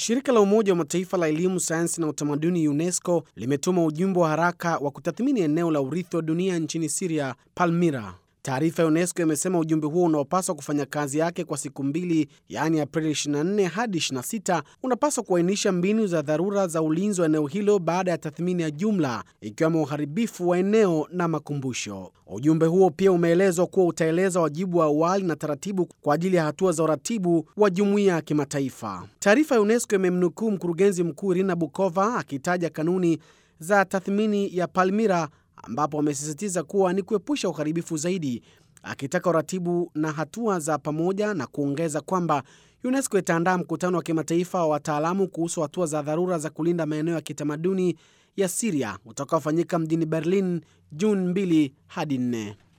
Shirika la Umoja wa Mataifa la elimu, sayansi na utamaduni UNESCO limetuma ujumbe wa haraka wa kutathmini eneo la urithi wa dunia nchini Siria, Palmira. Taarifa ya UNESCO imesema ujumbe huo unaopaswa kufanya kazi yake kwa siku mbili, yaani Aprili 24 hadi 26, unapaswa kuainisha mbinu za dharura za ulinzi wa eneo hilo baada ya tathmini ya jumla, ikiwemo uharibifu wa eneo na makumbusho. Ujumbe huo pia umeelezwa kuwa utaeleza wajibu wa awali na taratibu kwa ajili ya hatua za uratibu wa jumuiya ya kimataifa. Taarifa ya UNESCO imemnukuu mkurugenzi mkuu Irina Bokova akitaja kanuni za tathmini ya Palmira ambapo amesisitiza kuwa ni kuepusha uharibifu zaidi, akitaka uratibu na hatua za pamoja na kuongeza kwamba UNESCO itaandaa mkutano wa kimataifa wa wataalamu kuhusu hatua za dharura za kulinda maeneo ya kitamaduni ya Siria utakaofanyika mjini Berlin Juni 2 hadi 4.